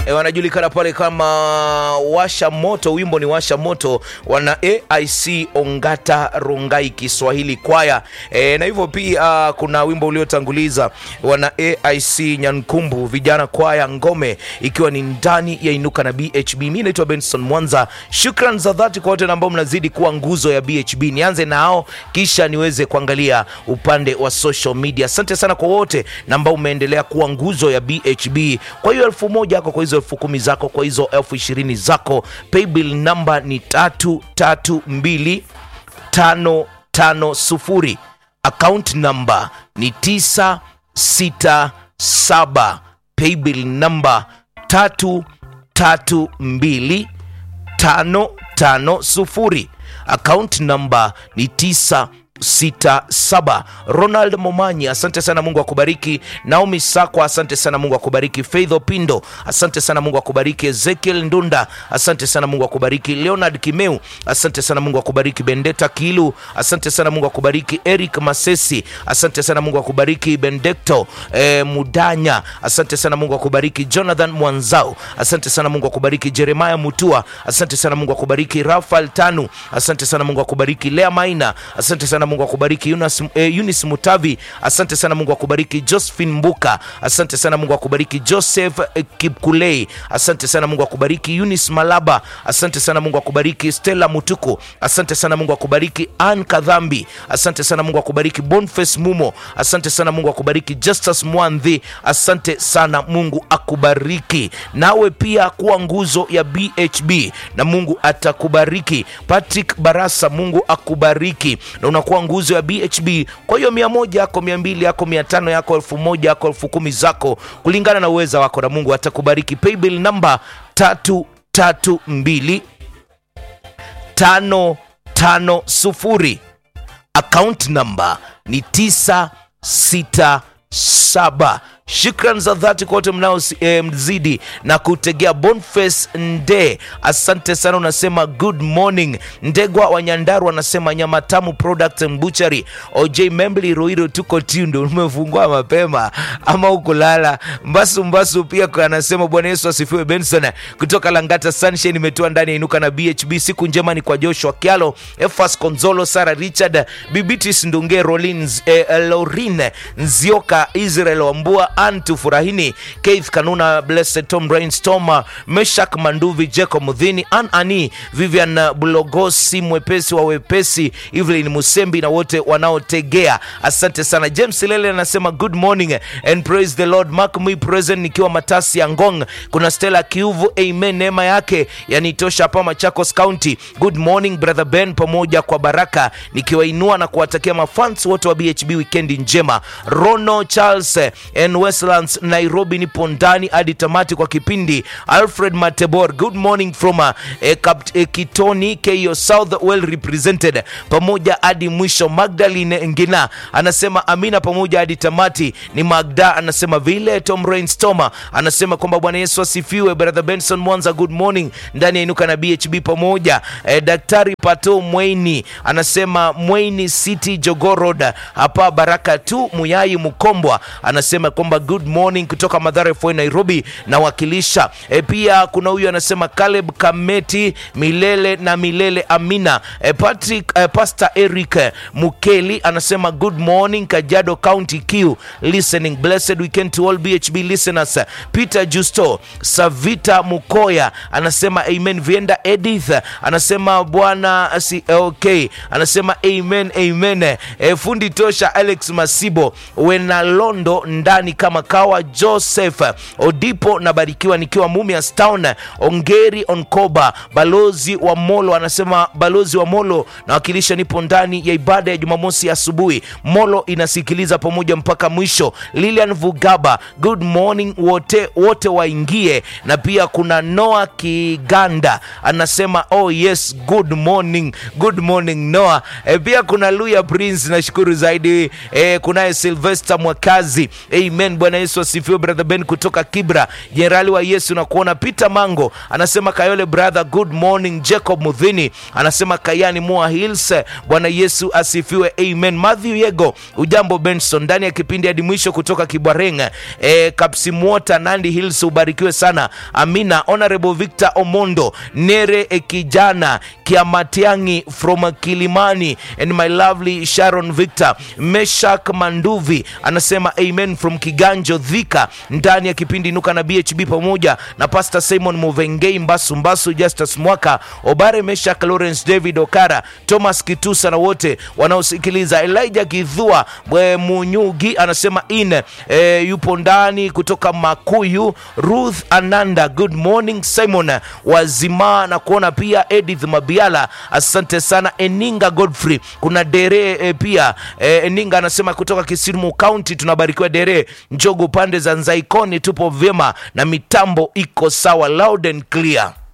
e, wanajulikana pale kama washa moto wimbo ni washa moto wana aic ongata rongai kiswahili kwaya e, na hivyo pia kuna wimbo uliotanguliza wana aic nyankumbu vijana kwaya ngome ikiwa ni ndani ya inuka na bhb mi naitwa benson mwanza shukran za dhati kwa wote ambao mnazidi kuwa nguzo ya bhb nianze nao kisha niweze kuangalia upande wa social media asante sana kwa wote na ambao umeendelea kuwa nguzo ya bhb kwa hiyo elfu moja yako kwa hizo elfu kumi zako kwa hizo elfu ishirini zako paybill namba ni tatu tatu mbili tano tano sufuri account namba ni tisa sita saba paybill namba tatu tatu mbili tano tano sufuri account namba ni tisa sita saba ronald momanyi asante sana mungu akubariki naomi sakwa asante sana mungu akubariki faith opindo asante sana mungu akubariki ezekiel ndunda asante sana mungu akubariki leonard kimeu asante sana mungu akubariki bendeta kilu asante sana mungu akubariki eric masesi asante sana mungu akubariki bendekto eh, mudanya asante sana mungu akubariki jonathan mwanzao asante sana mungu akubariki jeremaya mutua asante sana mungu akubariki rafael tanu asante sana mungu akubariki lea maina asante sana mungu akubariki Yunas, eh, yunis mutavi asante sana mungu akubariki josephine mbuka asante sana mungu akubariki joseph eh, kipkulei asante sana mungu akubariki yunis malaba asante sana mungu akubariki stella mutuku asante sana mungu akubariki an kadhambi asante sana mungu akubariki bonface mumo asante sana mungu akubariki justus mwandhi asante sana mungu akubariki nawe pia kuwa nguzo ya bhb na mungu atakubariki patrick barasa mungu akubariki na unakuwa nguzo ya bhb kwa hiyo mia moja yako mia mbili yako mia tano yako elfu moja yako elfu kumi zako kulingana na uweza wako na mungu atakubariki paybill namba tatu tatu mbili tano tano sufuri account namba ni tisa sita saba shukran za dhati kwa wote mnaozidi eh, na kutegea bonface nde asante sana unasema good morning ndegwa wa nyandaru anasema nyama tamu product and butchery oj membli roiro tuko tindo umefungua mapema ama ukulala mbasu mbasu pia anasema bwana yesu asifiwe benson kutoka langata sunshine imetoa ndani ya inuka na bhb siku njema ni kwa joshua kialo efas konzolo sara richard bibitis ndunge rolins eh, lorin nzioka israel wambua antu furahini keith kanuna blessed tom brainstorm meshak manduvi jacob mudhini an ani vivian bulogosi mwepesi wa wepesi evelyn musembi na wote wanaotegea asante sana james lele anasema good morning and praise the lord mark me present nikiwa matasi ya ngong kuna stella kiuvu amen neema yake yanitosha hapa machakos county good morning brother ben pamoja kwa baraka nikiwainua na kuwatakia mafans wote wa bhb wikendi njema rono charles and westlands nairobi nipo ndani hadi tamati kwa kipindi alfred matebor good morning from uh, eh, Kapt, eh, kitoni ko south well represented pamoja hadi mwisho magdalene ngina anasema amina pamoja hadi tamati ni magda anasema vile tom rainstoma anasema kwamba bwana yesu asifiwe brother benson mwanza good morning ndani ya inuka na bhb pamoja eh, daktari pato mweini anasema mweini city jogorod hapa baraka tu muyai mkombwa anasema kwamba good morning kutoka madhara fo nairobi nawakilisha e, pia kuna huyu anasema caleb kameti milele na milele amina e, patrick e, pastor eric mukeli anasema good morning kajado county q listening blessed weekend to all bhb listeners peter justo savita mukoya anasema amen vienda edith anasema bwana si, okay anasema amen amen e, fundi tosha alex masibo wenalondo ndani kama kawa joseph odipo nabarikiwa nikiwa mumias town ongeri onkoba balozi wa molo anasema balozi wa molo nawakilisha nipo ndani ya ibada ya jumamosi asubuhi molo inasikiliza pamoja mpaka mwisho lilian vugaba good morning wote wote waingie na pia kuna noa kiganda anasema oh yes good morning good morning noa e, pia kuna luya prince nashukuru zaidi e, kunaye silvester mwakazi amen amen bwana yesu asifiwe brother ben kutoka kibra jenerali wa yesu na kuona peter mango anasema kayole brother good morning jacob mudhini anasema kayani moa hills bwana yesu asifiwe amen matthew yego ujambo benson ndani ya kipindi hadi mwisho kutoka kibwareng e, kapsimwota nandi hills ubarikiwe sana amina honorable victor omondo nere e kijana kiamatiangi from kilimani and my lovely sharon victor meshak manduvi anasema amen from kiganjo dhika ndani ya kipindi inuka na bhb pamoja na pastor simon muvengei mbasu mbasu justus mwaka obare meshak lawrence david okara thomas kitusa na wote wanaosikiliza elijah kidhua Bwe munyugi anasema in e, yupo ndani kutoka makuyu ruth ananda good morning simon wazima na kuona pia edith mabiala asante sana eninga godfrey kuna dere e, pia e, eninga anasema kutoka kisimu county tunabarikiwa dere njogo pande za nzaikoni tupo vyema na mitambo iko sawa loud and clear